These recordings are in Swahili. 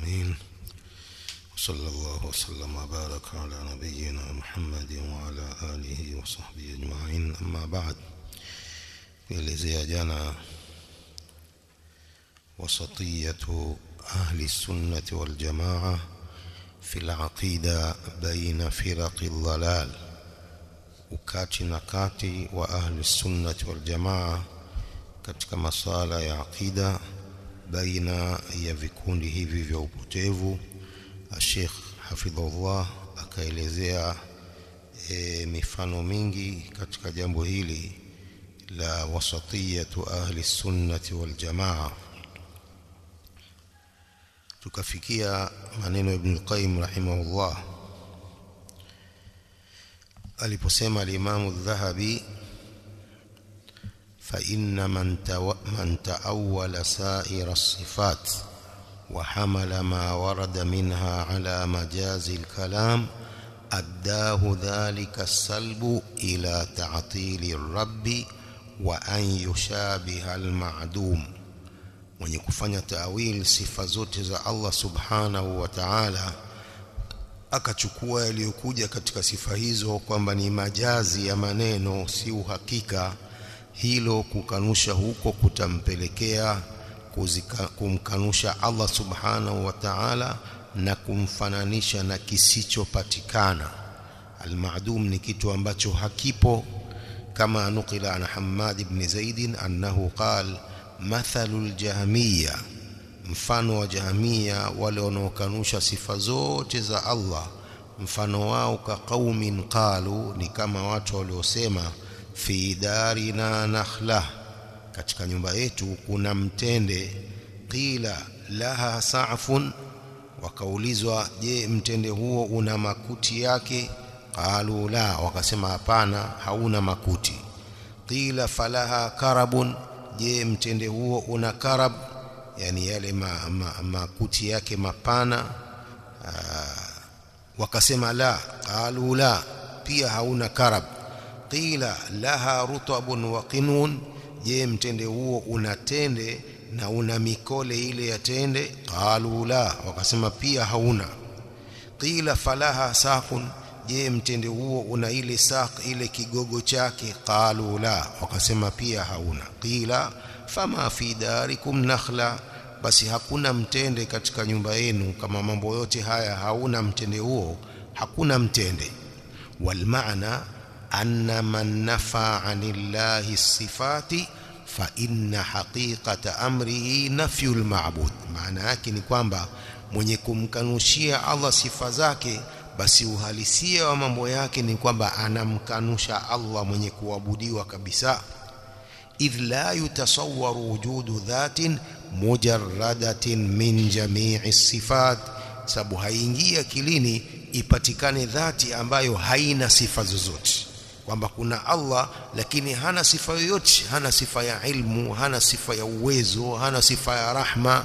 أجمعين وصلى الله وسلم وبارك على نبينا محمد وعلى آله وصحبه أجمعين أما بعد kuelezea jana وسطية أهل السنة والجماعة في العقيدة بين فرق الضلال ukati na kati wa ahli sunnati wal jamaa katika masala ya aqida baina ya vikundi hivi vya upotevu Sheikh hafidhullah akaelezea e, mifano mingi katika jambo hili la wasatiyatu ahli sunnati wal jamaa tukafikia maneno ibn qayyim rahimahullah aliposema al-Imam adh-Dhahabi fa inna man man ta'awwala sa'ira as-sifat wa hamala ma warada minha ala majazi al-kalam addahu dhalika as-salbu ila ta'tili ar-rabb wa an yushabiha al-ma'dum mwenye kufanya ta'wil sifa zote za Allah subhanahu wa ta'ala akachukua yaliyokuja katika sifa hizo kwamba ni majazi ya maneno si uhakika hilo kukanusha huko kutampelekea kuzika, kumkanusha Allah subhanahu wa ta'ala na kumfananisha na kisichopatikana almadum ni kitu ambacho hakipo kama nukila an Hammad ibn Zaid annahu qal mathalul jahmiyya mfano wa jahamia wale wanaokanusha sifa zote za Allah mfano wao ka qaumin qalu ni kama watu waliosema fi darina nakhla katika nyumba yetu kuna mtende qila laha sa'fun wakaulizwa je mtende huo una makuti yake qalu la wakasema hapana hauna makuti qila falaha karabun je mtende huo una karab yani yale ma, ma, makuti yake mapana aa, wakasema la qalu la pia hauna karab qila laha rutabun wa qinun je mtende huo una tende na una mikole ile ya tende qalu la wakasema pia hauna qila falaha saqun je mtende huo una ile saq ile kigogo chake qalu la wakasema pia hauna qila fama fi darikum nakhla basi hakuna mtende katika nyumba yenu kama mambo yote haya hauna mtende huo hakuna mtende wal maana anna man nafa anillahi sifati fa inna haqiqata amrihi nafyul ma'bud maana yake ni kwamba mwenye kumkanushia Allah sifa zake basi uhalisia wa mambo yake ni kwamba anamkanusha Allah mwenye kuabudiwa kabisa idh la yutasawwaru wujudu dhatin mujarradatin min jami'i sifat sababu haingii akilini ipatikane dhati ambayo haina sifa zozote kwamba kuna Allah lakini hana sifa yoyote hana sifa ya ilmu hana sifa ya uwezo hana sifa ya rahma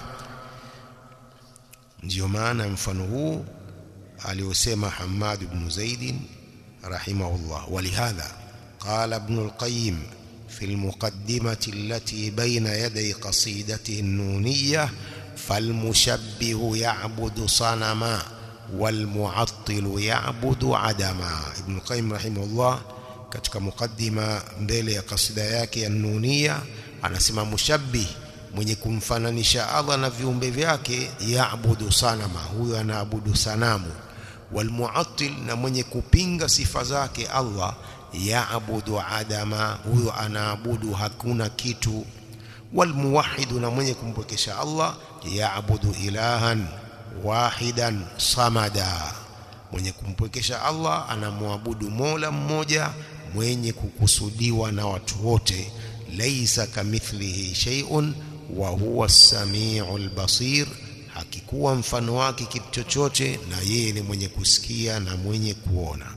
ndio maana mfano huu aliosema Hammad ibn Zaid rahimahullah walihadha qala ibn al-Qayyim في المقدمة التي بين يدي قصيدته النونية فالمشبه يعبد صنما والمعطل يعبد عدما ابن القيم رحمه الله katika mukaddima mbele ya kasida yake ya nunia anasema mushabbih mwenye kumfananisha Allah na viumbe vyake yaabudu sanama huyo anaabudu sanamu walmuattil na mwenye kupinga sifa zake Allah yaabudu adama huyo anaabudu hakuna kitu walmuwahhidu na mwenye kumpwekesha Allah yaabudu ilahan wahidan samada mwenye kumpwekesha Allah anamwabudu Mola mmoja mwenye kukusudiwa na watu wote laisa kamithlihi shay'un wa huwa as-sami'ul basir hakikuwa mfano wake kitu chochote na yeye ni mwenye kusikia na mwenye kuona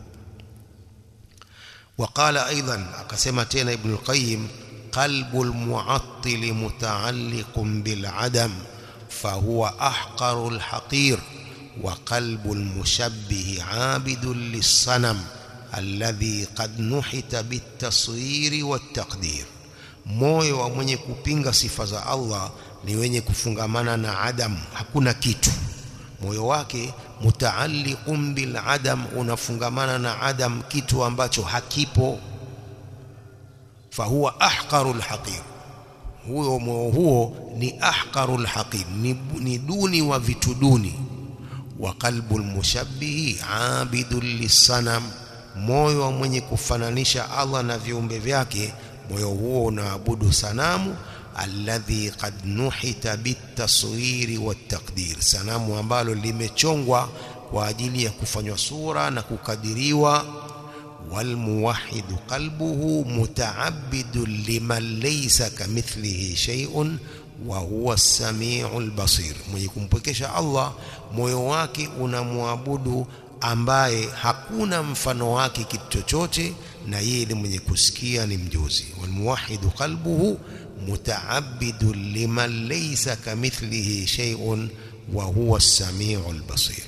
وقال ايضا akasema tena ibn al-qayyim qalbu al-mu'attil muta'alliqun bil 'adam fahuwa ahqaru al-haqir wa qalbu al-mushabbih 'abidun lis-sanam alladhi qad nuhita bit-taswir wat-taqdir moyo wa mwenye kupinga sifa za Allah ni wenye kufungamana na adam hakuna kitu moyo wake mutaalliqun bil adam unafungamana na adam kitu ambacho hakipo fahuwa ahqarul haqir huyo moyo huo ni ahqarul haqir ni, ni duni wa vitu duni wa qalbul mushabbihi abidul lisanam moyo wa mwenye kufananisha Allah na viumbe vyake moyo huo unaabudu sanamu alladhi qad nuhita bitaswiri wattaqdir sanamu ambalo limechongwa kwa ajili ya kufanywa sura na kukadiriwa walmuwahhidu qalbuhu muta'abbidun liman laysa kamithlihi shay'un wa huwa as-sami'ul basir mwenye kumpwekesha Allah moyo wake unamwabudu ambaye hakuna mfano wake kitu chochote na yeye ni mwenye kusikia ni mjuzi walmuwahhidu qalbuhu mutaabbidun liman laysa kamithlihi shay'un wa huwa as-sami'ul basir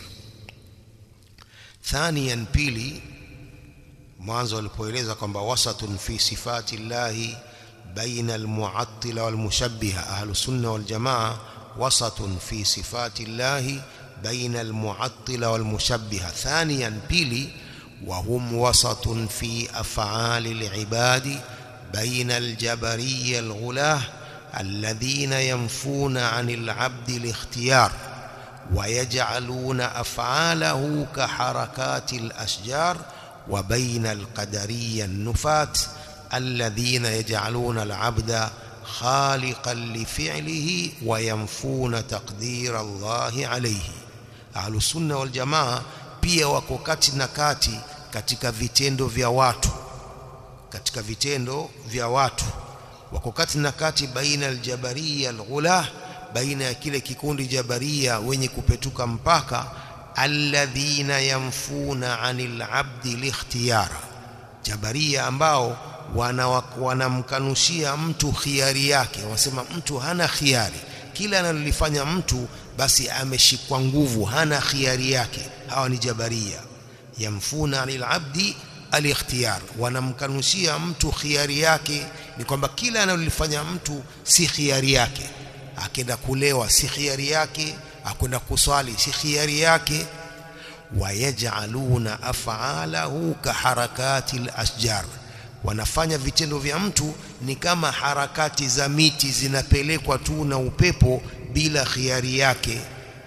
thaniyan pili mwanzo alipoeleza kwamba wasatun fi sifati llahi baina almu'attila walmushabbiha ahlus sunna wal jamaa wasatun fi sifati llahi بين المعطلة والمشبهة ثانيا بيلي وهم وسط في أفعال العباد بين الجبرية الغلاة الذين ينفون عن العبد الاختيار ويجعلون أفعاله كحركات الأشجار وبين القدرية النفاة الذين يجعلون العبد خالقا لفعله وينفون تقدير الله عليه Ahlus Sunna wal Jamaa pia wako kati na kati katika vitendo vya watu katika vitendo vya watu wako kati na kati baina aljabariya alghulah baina ya kile kikundi jabaria wenye kupetuka mpaka alladhina yamfuna anil abdi likhtiyara jabaria ambao wanamkanushia mtu khiari yake wanasema mtu hana khiari kila analolifanya mtu basi ameshikwa nguvu hana khiari yake hawa ni jabaria yamfuna anil abdi alikhtiyar wanamkanushia mtu khiari yake ni kwamba kila analolifanya mtu si khiari yake akenda kulewa si khiari yake akwenda kuswali si khiari yake wayaj'aluna af'alahu kaharakati al-ashjar wanafanya vitendo vya mtu ni kama harakati za miti zinapelekwa tu na upepo bila khiari yake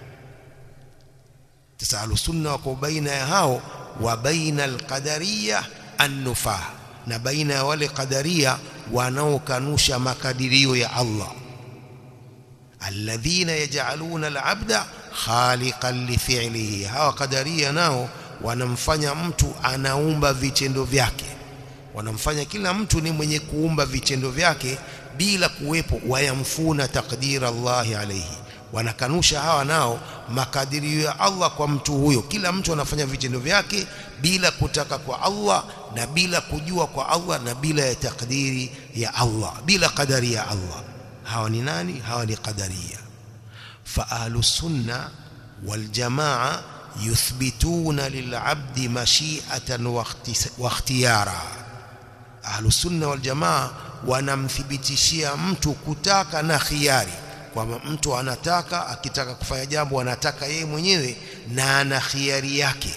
sasa alusunna wako baina ya hao wa baina alqadariya annufah na baina ya wale qadaria wanaokanusha makadirio ya Allah alladhina yaj'aluna al'abda khaliqan li fi'lihi hawa qadaria nao wanamfanya mtu anaumba vitendo vyake wanamfanya kila mtu ni mwenye kuumba vitendo vyake bila kuwepo wayamfuna takdira Allahi alayhi wanakanusha hawa nao makadirio ya Allah kwa mtu huyo kila mtu anafanya vitendo vyake bila kutaka kwa Allah na bila kujua kwa Allah na bila ya takdiri ya Allah bila kadari ya Allah hawa ni nani hawa ni qadaria fa ahlus sunna wal jamaa yuthbituna lil'abdi mashi'atan wa ikhtiyara ahlus sunna wal jamaa wanamthibitishia mtu kutaka na khiari kwamba mtu anataka akitaka kufanya jambo anataka yeye mwenyewe na ana khiari yake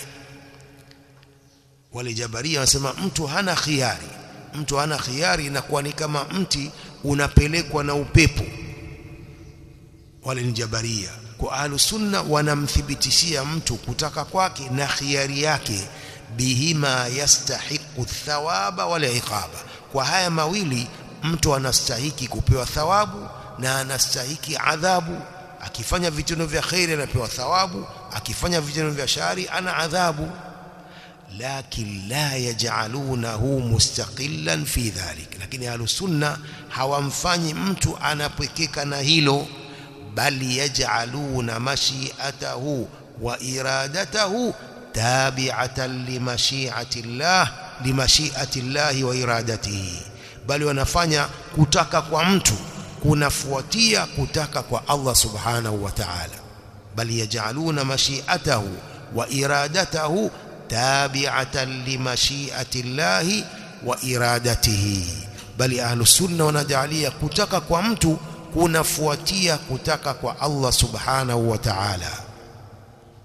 wale jabaria wanasema mtu hana khiari mtu hana khiari inakuwa ni kama mti unapelekwa na upepo wale ni jabaria kwa ahlus sunna wanamthibitishia mtu kutaka kwake na khiari yake bihima yastahiqu thawaba wala iqaba kwa haya mawili mtu anastahiki kupewa thawabu na anastahiki adhabu akifanya vitendo vya khairi anapewa thawabu akifanya vitendo vya shari ana adhabu lakin la yaj'alunahu mustaqillan fi dhalik lakini ahlusunna hawamfanyi mtu anapwekeka na hilo bali yaj'aluna mashi'atahu wa iradatahu tabi'atan limashi'ati Allah limashi'ati Allah wa iradatihi bali wanafanya kutaka kwa mtu kunafuatia kutaka kwa Allah subhanahu wa ta'ala bali yaj'aluna mashi'atahu wa iradatahu tabi'atan limashi'ati Allah wa iradatihi bali ahlus sunna wanajalia kutaka kwa mtu kunafuatia kutaka kwa Allah subhanahu wa ta'ala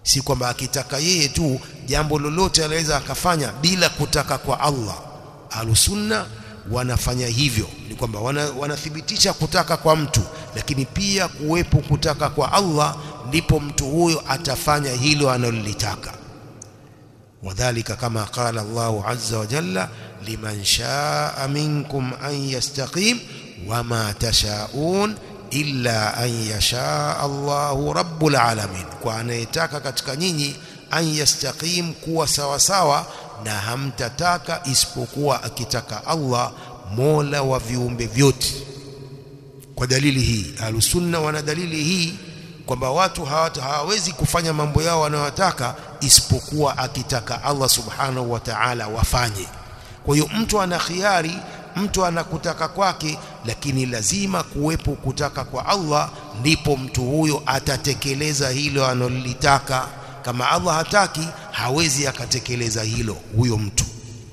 si kwamba akitaka yeye tu jambo lolote anaweza akafanya bila kutaka kwa Allah ahlusunna wanafanya hivyo ni kwamba wana, wanathibitisha kutaka kwa mtu lakini pia kuwepo kutaka kwa Allah ndipo mtu huyo atafanya hilo analolitaka wadhālika kama qala Allahu azza wa jalla liman shaa minkum an yastaqim wama tashaun illa an yashaa Allahu rabbul alamin kwa anayetaka katika nyinyi an yastaqim kuwa sawa sawa na hamtataka isipokuwa akitaka Allah mola wa viumbe vyote kwa dalili hii ahlusunna wana dalili hii kwamba watu hawata hawawezi kufanya mambo yao wanayotaka isipokuwa akitaka Allah subhanahu wa ta'ala wafanye kwa hiyo mtu ana khiari mtu anakutaka kwake lakini lazima kuwepo kutaka kwa Allah ndipo mtu huyo atatekeleza hilo analolitaka kama Allah hataki hawezi akatekeleza hilo huyo mtu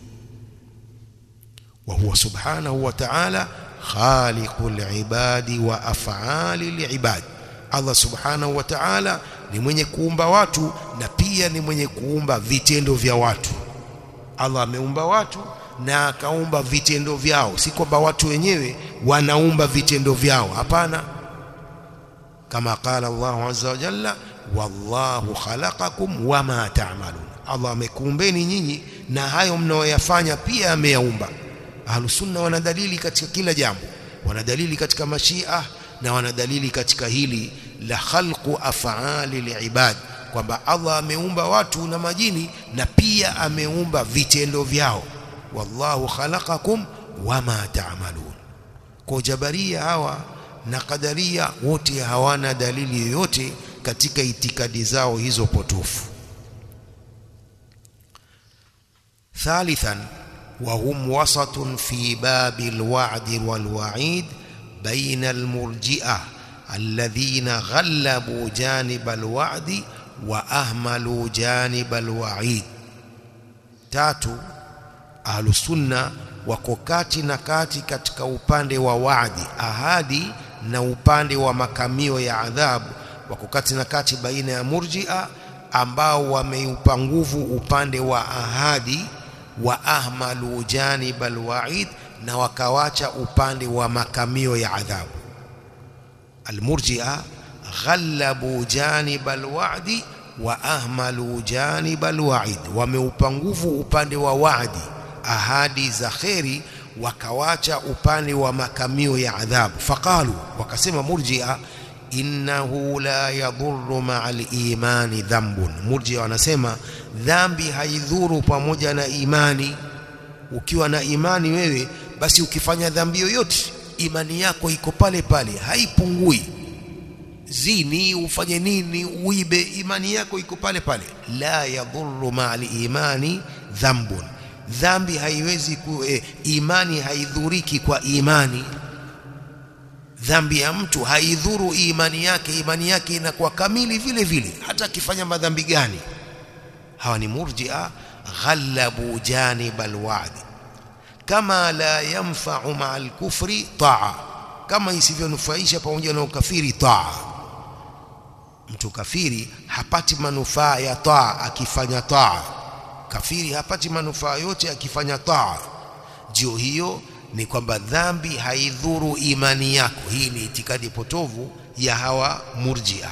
wa huwa subhanahu wa ta'ala khaliqul ibadi wa af'alil ibad Allah subhanahu wa ta'ala ni mwenye kuumba watu na pia ni mwenye kuumba vitendo vya watu Allah ameumba watu na akaumba vitendo vyao si kwamba watu wenyewe wanaumba vitendo vyao hapana kama qala Allah azza wa jalla wallahu khalaqakum wama ta'malun Allah amekuumbeni nyinyi na hayo mnaoyafanya pia ameyaumba ahlusunna wana dalili katika kila jambo wana dalili katika mashia na wana dalili katika hili la khalqu af'ali liibad kwamba Allah ameumba watu na majini na pia ameumba vitendo vyao wallahu khalaqakum wama ta'malun kwa jabaria hawa na kadaria wote hawana dalili yoyote katika itikadi zao hizo potofu ثالثا وهم وسط في باب الوعد والوعيد بين المرجئة الذين غلبوا جانب الوعد وأهملوا جانب الوعيد تاتو أهل السنة wako kati na kati katika upande wa waadi ahadi na upande wa makamio ya adhabu wako kati na kati baina ya murjia ambao wameupa nguvu upande wa ahadi wa ahmalu janib alwaid na wakawacha upande wa makamio ya adhabu almurjia ghallabu janib alwadi wa ahmalu janib alwaid wameupa nguvu upande wa waadi ahadi za kheri wakawacha upande wa makamio ya adhabu faqalu wakasema murjia innahu la yadhurru ma'al imani dhanbun murjia wanasema dhambi haidhuru pamoja na imani ukiwa na imani wewe basi ukifanya dhambi yoyote imani yako iko pale pale haipungui zini ufanye nini uibe imani yako iko pale pale la yadhurru ma'al imani dhanbun dhambi haiwezi ku, eh, imani haidhuriki kwa imani dhambi ya mtu haidhuru imani yake imani yake inakuwa kamili vile vile hata akifanya madhambi gani hawa ni murjia ghallabu janib alwa'd kama la yanfa'u ma'al kufri ta'a kama isivyonufaisha pamoja na ukafiri ta'a mtu kafiri hapati manufaa ya taa akifanya taa kafiri hapati manufaa yote akifanya taa ndio hiyo ni kwamba dhambi haidhuru imani yako hii ni itikadi potovu ya hawa murjia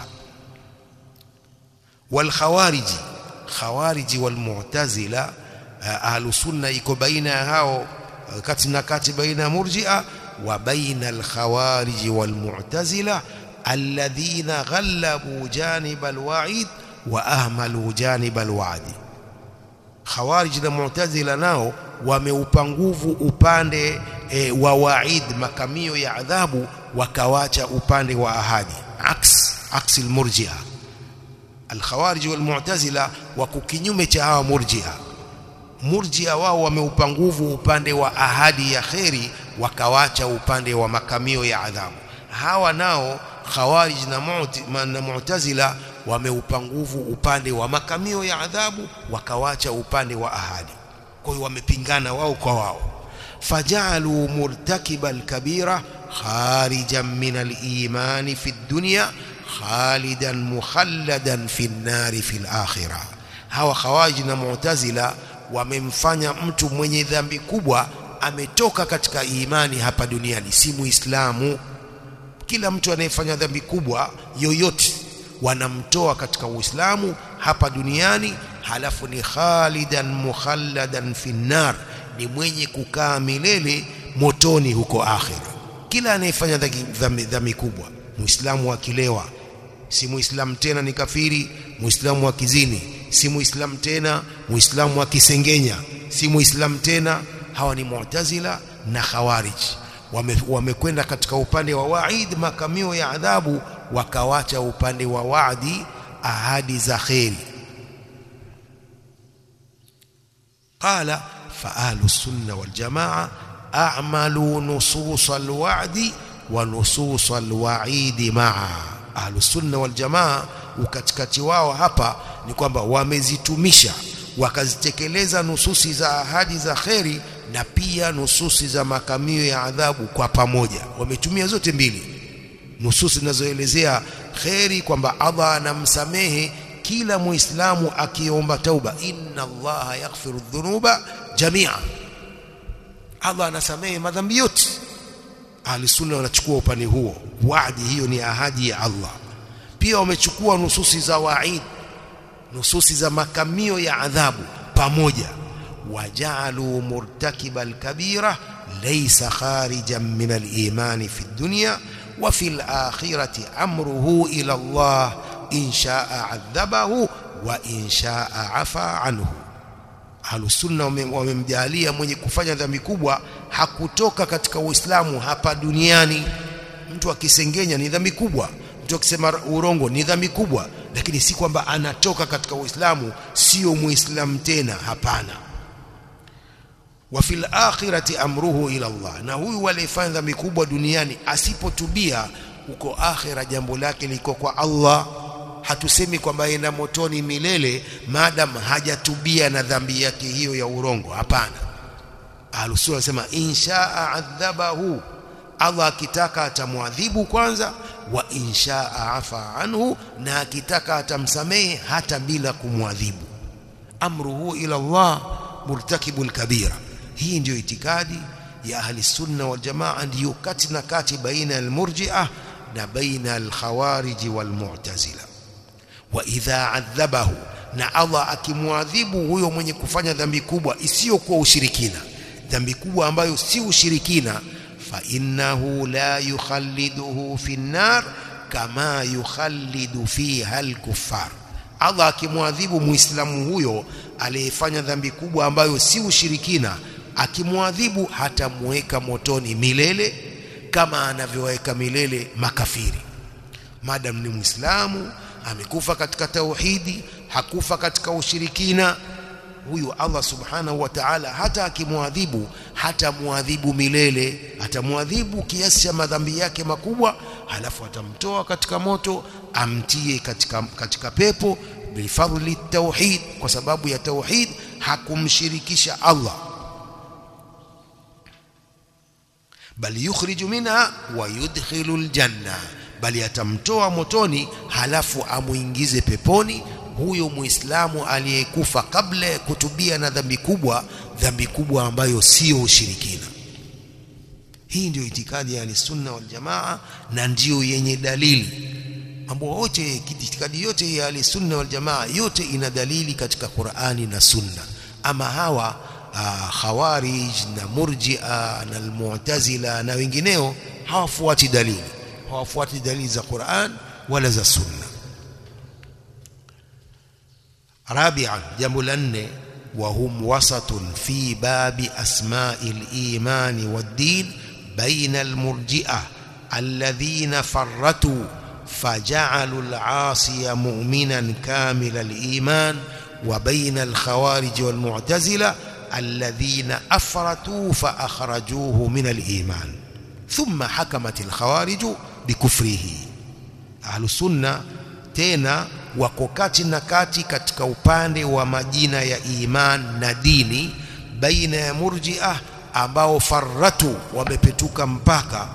wal khawariji khawariji wal mu'tazila ahlu sunna iko baina ya hao kati na kati baina ya murjia wa baina al khawariji wal mu'tazila alladhina ghallabu janib al wa'id wa ahmalu janib al wa'di khawarij na mu'tazila nao wameupa nguvu upande e, wa waid makamio ya adhabu wakawacha upande wa ahadi aks aksi almurji'a alkhawarij walmu'tazila wako kinyume cha hawa murji'a murji'a wao wameupa nguvu upande wa ahadi ya kheri wakawacha upande wa makamio ya adhabu hawa nao khawarij na mu'tazila wameupa nguvu upande wa makamio ya adhabu wakawacha upande wa ahadi kwa hiyo wamepingana wao kwa wao fajalu murtakiba alkabira kharijan min aliman fi dunya khalidan mukhalladan fi nnari fi lakhirah hawa khawarij na mu'tazila wamemfanya mtu mwenye dhambi kubwa ametoka katika imani hapa duniani si muislamu kila mtu anayefanya dhambi kubwa yoyote wanamtoa katika uislamu hapa duniani halafu ni khalidan mukhalladan fi nar ni mwenye kukaa milele motoni huko akhira kila anayefanya dhambi, dhambi kubwa muislamu akilewa si muislamu tena ni kafiri muislamu akizini si muislamu tena muislamu akisengenya si muislamu tena hawa ni mu'tazila na khawarij wamekwenda wame katika upande wa waid makamio ya adhabu wakawacha upande wa waadi ahadi za kheri qala fa ahlu sunna wal jamaa a'malu nusus al wa'di wa nusus al wa'idi ma'a ahlu sunna wal jamaa ukatikati wao hapa ni kwamba wamezitumisha wakazitekeleza nususi za ahadi za kheri na pia nususi za makamio ya adhabu kwa pamoja wametumia zote mbili nususi zinazoelezea kheri kwamba Allah anamsamehe kila muislamu akiomba tauba inna allaha yaghfiru dhunuba jamia Allah anasamehe madhambi yote ahli sunna wanachukua upande huo waadi hiyo ni ahadi ya Allah pia wamechukua nususi za waid nususi za makamio ya adhabu pamoja waja'alu murtakiba alkabira laysa kharijan min aliman fi dunya wa fi alakhirati amruhu ila Allah in sha'a adhabahu wa in sha'a afa anhu Ahlusunna wamemjalia mwenye kufanya dhambi kubwa hakutoka katika Uislamu hapa duniani. Mtu akisengenya ni dhambi kubwa, mtu akisema urongo ni dhambi kubwa, lakini si kwamba anatoka katika Uislamu, sio Muislamu tena. Hapana. wa fil akhirati amruhu ila Allah, na huyu aliyefanya dhambi kubwa duniani asipotubia, huko akhira jambo lake liko kwa Allah hatusemi kwamba aenda motoni milele maadam hajatubia na dhambi yake hiyo ya urongo hapana ahlusunna wanasema inshaa adhabahu Allah akitaka atamwadhibu kwanza wa inshaa afa anhu na akitaka atamsamehe hata bila kumwadhibu amruhu ila Allah murtakibul kabira hii ndiyo itikadi ya ahli sunna wal jamaa ndiyo kati na kati baina al-murji'ah na baina al-khawarij wal mu'tazila wa idha adhabahu na Allah akimwadhibu huyo mwenye kufanya dhambi kubwa isiyokuwa ushirikina dhambi kubwa ambayo si ushirikina fa innahu la yukhalliduhu fi nar kama yukhallidu fiha al-kuffar Allah akimwadhibu muislamu huyo aliyefanya dhambi kubwa ambayo si ushirikina akimwadhibu hatamweka motoni milele kama anavyoweka milele makafiri madam ni muislamu amekufa katika tauhidi hakufa katika ushirikina huyu Allah subhanahu wa ta'ala hata akimwadhibu hata muadhibu milele atamwadhibu kiasi cha madhambi yake makubwa halafu atamtoa katika moto amtie katika, katika pepo bifadli tauhid kwa sababu ya tauhid hakumshirikisha Allah bali yukhriju minha wa yudkhilu aljanna bali atamtoa motoni halafu amuingize peponi huyo muislamu aliyekufa kabla ya kutubia na dhambi kubwa dhambi kubwa ambayo sio ushirikina hii ndio itikadi ya sunna wal jamaa na ndiyo yenye dalili mambo yote itikadi yote ya sunna wal jamaa yote ina dalili katika Qur'ani na sunna ama hawa uh, khawarij na murji'a na almu'tazila na wengineo hawafuati dalili hawafuati dalili za Qur'an wala za sunna rabi'an jambo la nne وهم وسط في باب أسماء الإيمان والدين بين المرجئة الذين فرطوا فجعلوا العاصي مؤمنا كامل الإيمان وبين الخوارج والمعتزلة الذين أفرطوا فأخرجوه من الإيمان ثم حكمت الخوارج بكفره أهل السنة تينا wako kati na kati katika upande wa majina ya iman na dini baina ya murjiah ambao farratu wamepetuka mpaka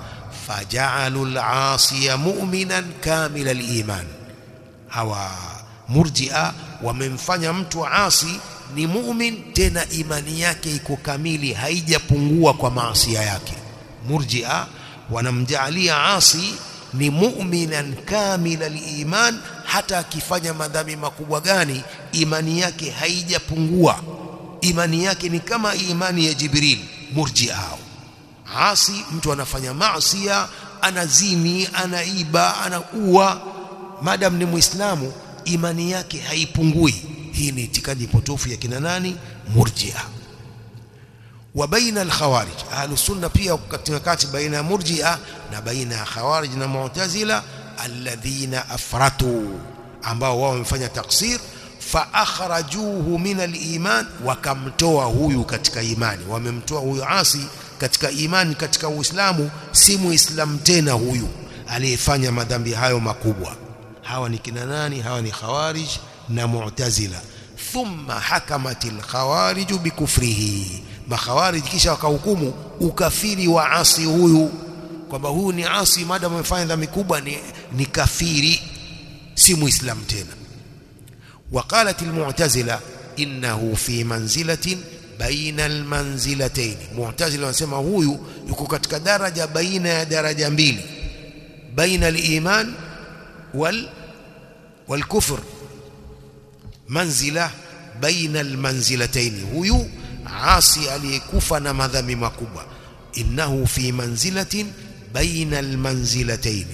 faja'alu al-'asiya mu'minan kamila al-iman hawa murji'a wamemfanya mtu asi ni mu'min tena imani yake iko kamili haijapungua kwa maasi yake murji'a wanamjaalia asi ni mu'minan kamila al-iman hata akifanya madhambi makubwa gani imani yake haijapungua imani yake ni kama imani ya Jibril murji'a asi mtu anafanya maasiya anazini anaiba anaua madam ni muislamu imani yake haipungui hii ni itikadi potofu ya kina nani murji'a wa baina al-khawarij ahlus sunna pia katika kati baina ya murji'a na baina ya khawarij na mu'tazila alladhina afratu ambao wao wamefanya taksir fa akhrajuhu min al-iman wakamtoa huyu katika imani wamemtoa huyu asi katika imani katika uislamu si muislamu tena huyu aliyefanya madhambi hayo makubwa hawa ni kina nani hawa ni khawarij na mu'tazila thumma hakamatil khawarij bikufrihi makhawarij kisha wakahukumu ukafiri wa asi huyu kwamba huyu ni asi maadamu amefanya dhambi kubwa ni, ni kafiri si muislam tena وقالت المعتزله انه في منزله بين المنزلتين معتزله wanasema huyu yuko katika daraja baina ya daraja mbili baina al-iman wal والكفر منزله بين المنزلتين huyu asi aliyekufa na madhambi makubwa innahu fi manzilatin baina almanzilatayn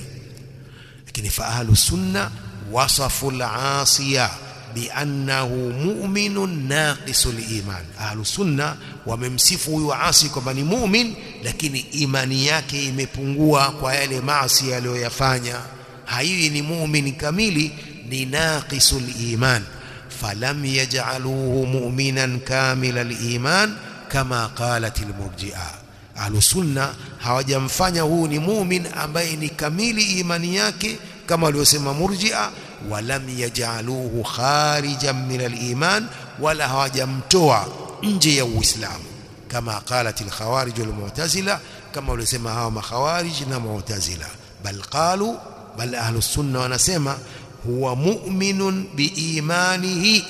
lakini fa ahlu sunna wasafu al-asiya biannahu mu'minun naqisul iman ahlu sunna wamemsifu huyu asi kwamba ni mu'min lakini imani yake imepungua kwa yale maasi aliyoyafanya haiwi ni mu'min kamili ni naqisul iman falam yaj'aluhu mu'minan kamila al-iman kama qalat al-murji'a ahlus sunna hawajamfanya huu ni mu'min ambaye ni kamili imani yake kama waliosema murji'a walam yaj'aluhu kharijan min al-iman wala hawajamtoa nje ya uislamu kama qalat al-khawarij wal-mu'tazila kama waliosema hawa makhawarij na mu'tazila bal qalu bal ahlus sunna wanasema huwa mu'minun biimanihi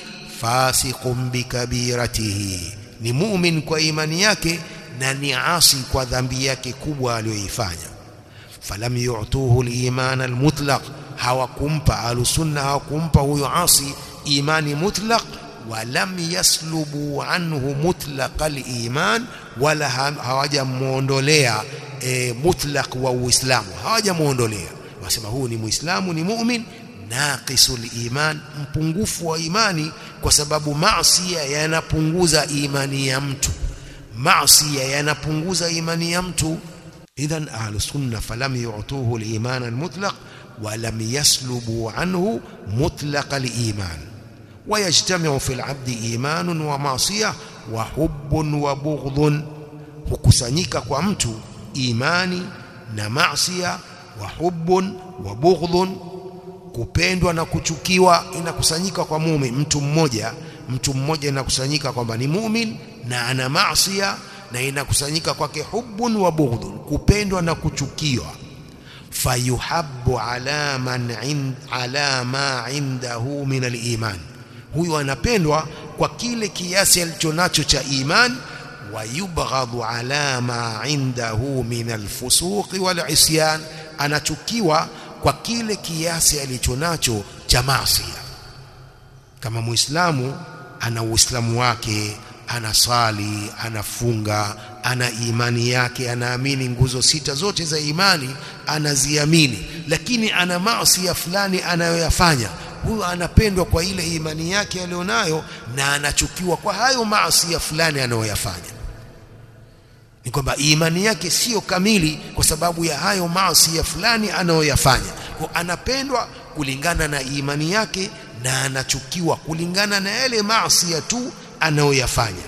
fasiqun bikabiratihi ni mu'min kwa imani yake na ni asi kwa dhambi yake kubwa aliyoifanya falam yu'tuhu al-iman al-mutlaq hawakumpa alusunna hawakumpa huyo asi imani mutlaq walam yaslubu anhu mutlaq al-iman wala hawajamuondolea e, mutlaq wa uislamu hawajamuondolea wasema huu ni muislamu ni mu'min naqisul iman mpungufu wa imani kwa sababu maasi yanapunguza imani ya mtu maasi yanapunguza imani ya mtu idhan ahlus sunna falam yu'tuhu al-iman al-mutlaq ولم يسلبوا عنه مطلق الإيمان ويجتمع في العبد إيمان ومعصية وحب وبغض hukusanyika kwa mtu imani na maasiya wa hubbun wa bughdhun kupendwa na kuchukiwa inakusanyika kwa muumini mtu mmoja mtu mmoja inakusanyika kwamba ni mumin na ana maasiya na inakusanyika kwake hubbun wa bughdhun kupendwa na kuchukiwa fayuhabbu ala man ind, ala ma indahu min aliman huyu anapendwa kwa kile kiasi alichonacho cha iman wayubghadhu ala ma indahu min alfusuqi walisyan anachukiwa kwa kile kiasi alichonacho cha maasi kama muislamu ana uislamu wake anasali anafunga ana imani yake anaamini nguzo sita zote za imani anaziamini lakini ana maasi ya fulani anayoyafanya huyo anapendwa kwa ile imani yake aliyonayo na anachukiwa kwa hayo maasi ya fulani anayoyafanya ni kwamba imani yake sio kamili kwa sababu ya hayo maasi ya fulani anayoyafanya kwa anapendwa kulingana na imani yake na anachukiwa kulingana na yale maasi tu anayoyafanya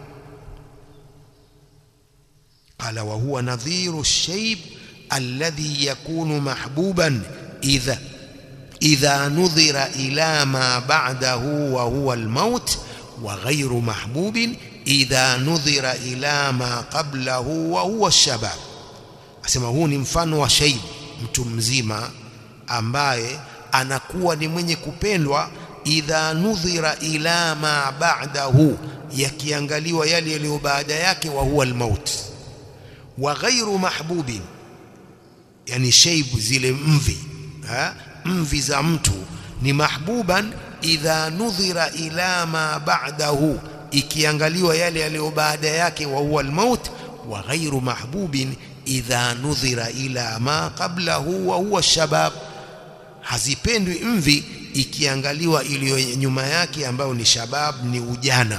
qala wa huwa nadhiru ash-shayb alladhi yakunu mahbuban idha idha nudhira ila ma ba'dahu wa huwa al-maut wa ghayru mahbubin idha nudhira ila ma qablahu wa huwa ash-shabab asema huu ni mfano wa shaib mtu mzima ambaye anakuwa ni mwenye kupendwa idha nudhira ila ma ba'dahu yakiangaliwa yale yaliyo baada yake wa huwa almaut wa ghairu mahbubin yani shaib zile mvi ha? mvi za mtu ni mahbuban idha nudhira ila ma ba'dahu ikiangaliwa yale yaliyo baada yake wa huwa almaut wa ghairu mahbubin idha nudhira ila ma qablahu wa huwa shabab hazipendwi mvi ikiangaliwa iliyo nyuma yake ambayo ni shabab ni ujana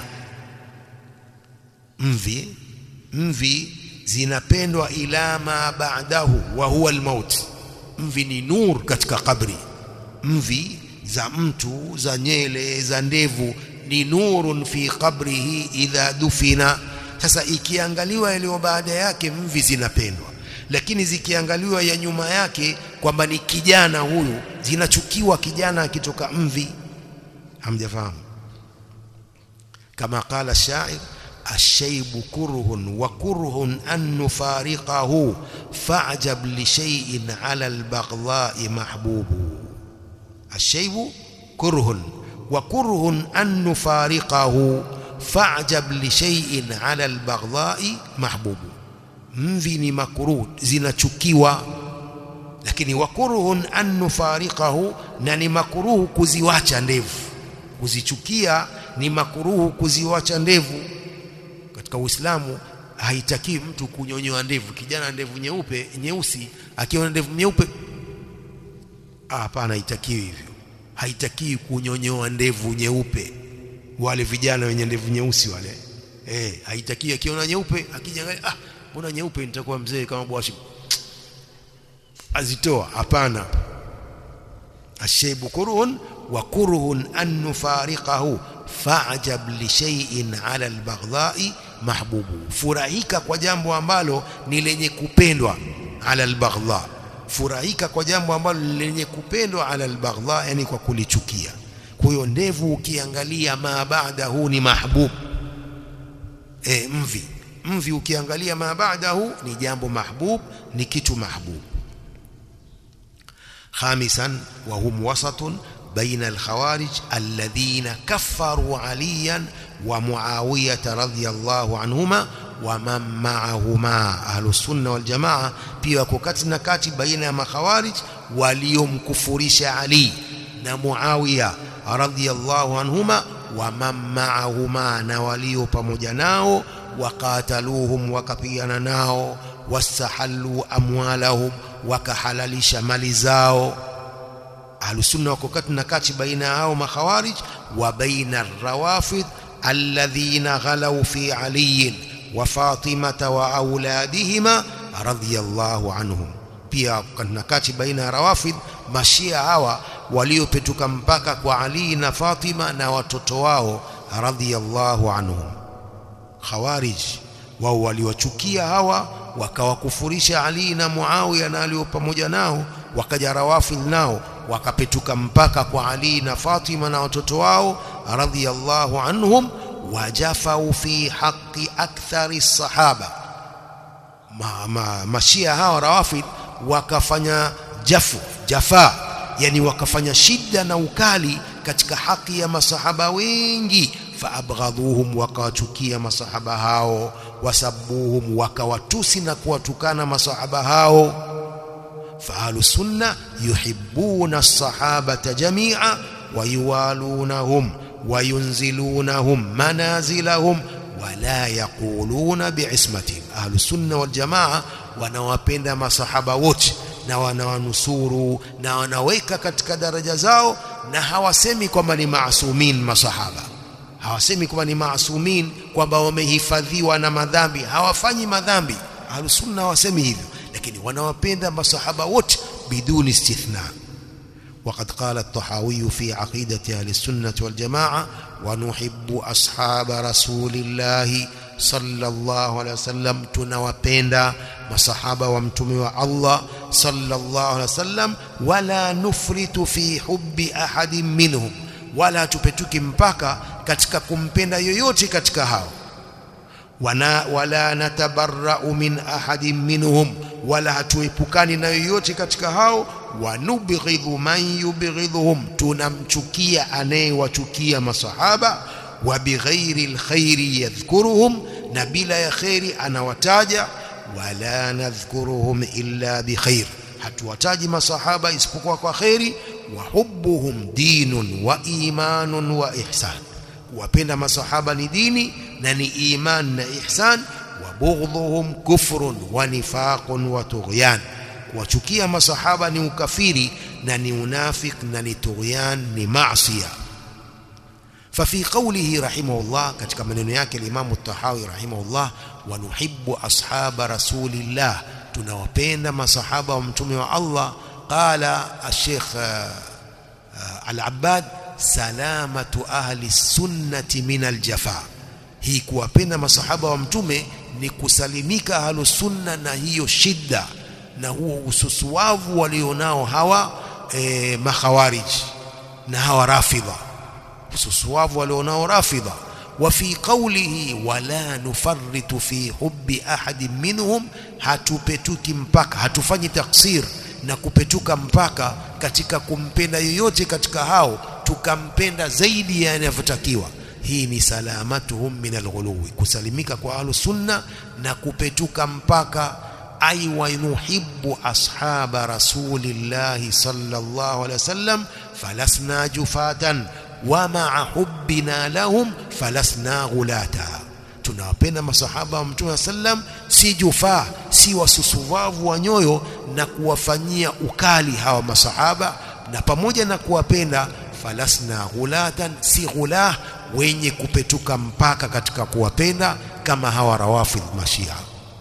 mvi mvi zinapendwa ila ma ba'dahu wa huwa almaut mvi ni nur katika kabri mvi za mtu za nyele za ndevu ni nurun fi qabrihi idha dufina sasa ikiangaliwa yaliyo baada yake mvi zinapendwa lakini zikiangaliwa ya nyuma yake kwamba ni kijana huyu zinachukiwa kijana akitoka mvi hamjafahamu kama qala shair الشيب كره وكره أن نفارقه فاعجب لشيء على البغضاء محبوب الشيب كره وكره أن نفارقه فاعجب لشيء على البغضاء محبوب mvi ni makruh zinachukiwa lakini wakuruhun an nufariqahu na ni makruhu kuziwacha ndevu kuzichukia ni makruhu kuziwacha ndevu katika Uislamu haitaki mtu kunyonyoa ndevu kijana ndevu nyeupe nyeusi akiwa na ndevu nyeupe hapana haitakiwi hivyo haitakiwi kunyonyoa ndevu nyeupe wale vijana wenye ndevu nyeusi wale eh haitakiwi akiona nyeupe akijangalia ah mbona nyeupe nitakuwa mzee kama bwashi azitoa hapana ashaybu kurhun wa kurhun an nufariqahu fa'jab li shay'in 'ala al-baghdha'i mahbubu furahika kwa jambo ambalo ni lenye kupendwa 'ala al-baghdha furahika kwa jambo ambalo ni lenye kupendwa 'ala al-baghdha yani kwa kulichukia kwa hiyo ndevu ukiangalia ma ba'dahu ni mahbub eh mvi mvi ukiangalia ma ba'dahu ni jambo mahbub ni kitu mahbub خامسا وهم وسط بين الخوارج الذين كفروا عليا ومعاوية رضي الله عنهما ومن معهما أهل السنة والجماعة pia wako kati na kati baina ya makhawarij waliomkufurisha Ali na Muawiya radhiyallahu anhuma wa man ma'ahuma na walio pamoja nao waqataluhum wakapigana nao wastahallu amwalahum wakahalalisha mali zao ahlusunna wako kati na kati baina hao makhawarij wa baina rawafid alladhina ghalau fi ali wa fatimata wa auladihima radhiyallahu anhum pia na kati baina ya rawafid mashia hawa waliopetuka mpaka kwa ali na fatima na watoto wao radhiyallahu anhum khawarij wao waliwachukia hawa wakawakufurisha Ali na Muawiya na alio pamoja nao wakaja rawafidh nao wakapetuka mpaka kwa Ali na Fatima na watoto wao radhiyallahu anhum wajafau fi haqqi akthari sahaba ma, ma, mashia hawa rawafidh wakafanya jafu jafa yani wakafanya shida na ukali katika haki ya masahaba wengi faabghadhuhum wakawachukia masahaba hao wasabuhum wakawatusi na kuwatukana masahaba hao fahlu sunna yuhibbuna as-sahabata jami'a wayuwalunahum wayunzilunahum manazilahum wala yaquluna biismatihim ahlu sunna wal jamaa wanawapenda masahaba wote na wanawanusuru na wanaweka katika daraja zao na hawasemi kwamba ni maasumin masahaba hawasemi kwamba ni maasumin kwamba wamehifadhiwa na madhambi hawafanyi madhambi ahlusunna hawasemi hivyo lakini wanawapenda masahaba wote biduni istithna وقد قال الطحاوي في عقيدة أهل السنة والجماعة ونحب أصحاب رسول الله صلى الله عليه وسلم tunawapenda masahaba wa mtume wa Allah sallallahu alaihi wasallam wala nufritu fi hubbi ahadin minhum wala tupetuki mpaka katika kumpenda yoyote katika hao wana wala natabarra'u min ahadin minhum wala hatuepukani na yoyote katika hao wanubghidhu man yubghidhuhum tunamchukia anayewachukia masahaba wa bighairi alkhairi yadhkuruhum na bila ya khairi anawataja wala nadhkuruhum illa bikhair hatuwataji masahaba isipokuwa kwa khairi wa hubbuhum dinun wa imanun wa ihsan kuwapenda masahaba ni dini na ni iman na ihsan wa bughdhuhum kufrun wa nifaqun wa tughyan kuwachukia masahaba ni ukafiri na ni unafik na ni tughyan ni maasiya ففي قوله رحمه الله katika maneno yake al-Imam at-Tahawi rahimahullah wa nuhibbu ashab rasulillah tunawapenda masahaba wa mtume wa Allah qala al-Sheikh al-Abbad salamatu ahli sunnati min al-jafa hii kuwapenda masahaba wa mtume ni kusalimika ahlu sunna na hiyo shida na huo ususuwavu walionao hawa e, makhawarij na hawa rafidha ususuwavu walionao rafidha wa fi qawlihi wala nufarritu fi hubbi ahadin minhum hatupetuki mpaka hatufanyi taksir na kupetuka mpaka katika kumpenda yoyote katika hao tukampenda zaidi ya yanavyotakiwa hii ni salamatuhum min alghuluwi kusalimika kwa ahlus sunna na kupetuka mpaka ay wa nuhibbu ashaba rasulillahi sallallahu alaihi wasallam falasna jufatan wa ma'a hubbina lahum falasna ghulata tunawapenda masahaba wa mtume sallam si jufaa si wasusuvavu wa nyoyo na kuwafanyia ukali hawa masahaba na pamoja na kuwapenda falasna ghulatan si ghulah wenye kupetuka mpaka katika kuwapenda kama hawa rawafidh mashia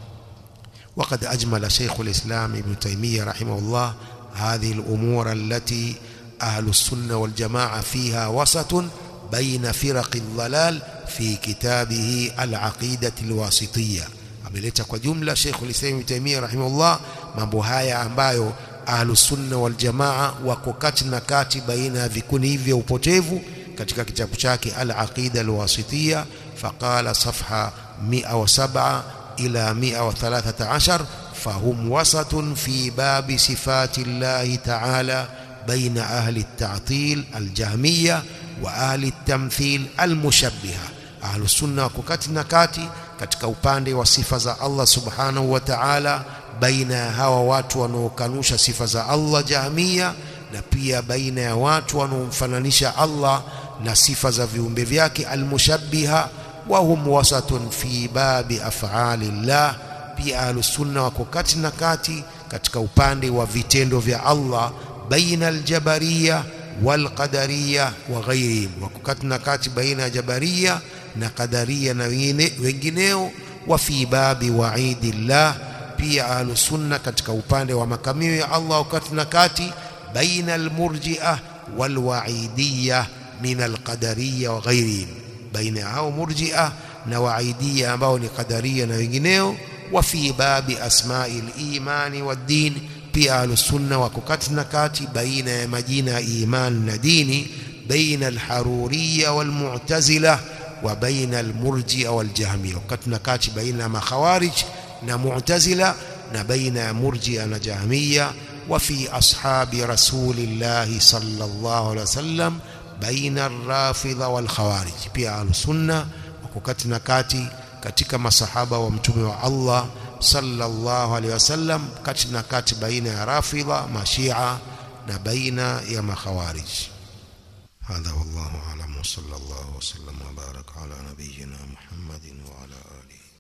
وقد أجمل شيخ الإسلام ابن تيمية رحمه الله هذه الأمور التي أهل السنة والجماعة فيها وسط بين فرق الضلال في كتابه العقيدة الواسطية ameleta kwa jumla Sheikh al-Islam Ibn Taymiyyah rahimahullah mambo haya ambayo ahlus sunna wal jamaa wako kati na kati baina ya vikundi hivi vya upotevu katika kitabu chake al-Aqida al-Wasitiyya faqala safha 107 ila 113 fahum wasatun fi babi sifati Allah ta'ala بين أهل التعطيل الجهمية وأهل التمثيل المشبهة أهل السنة وكتنا كاتي katika upande wa sifa za Allah subhanahu wa ta'ala baina ya hawa watu wanaokanusha sifa za Allah jahmia na pia baina ya watu wanaomfananisha Allah na sifa za viumbe vyake almushabbiha wa hum wasatun fi babi af'ali Allah pia ahlus sunna wako kati na kati katika upande wa vitendo vya Allah baina aljabariya walqadariya wa ghairihim wako kati na kati baina ya jabariya na qadaria na wengineo wa fi babi waidillah pia ahlus sunna katika upande wa makamio ya Allah wakati na kati baina almurji'ah walwaidiyah min alqadariyya wa ghairihim baina hao murji'ah na waidiyya ambao ni qadaria na wengineo wa fi babi asma'il imani wad-din pia ahlus sunna wako kati na kati baina ya majina ya iman na dini baina alharuriyya walmu'tazilah wa baina almurji'a waljahmiyya wakati na kati baina makhawarij na mu'tazila na baina murji'a na jahmiyya wa fi ashabi rasulillahi sallallahu alaihi wasallam baina arrafidha walkhawarij pia alsunna wako kati na kati katika masahaba wa mtume wa Allah sallallahu alaihi wasallam kati na kati baina ya rafidha mashia na baina ya makhawarij هذا والله أعلم وصلى الله وسلم وبارك على نبينا محمد وعلى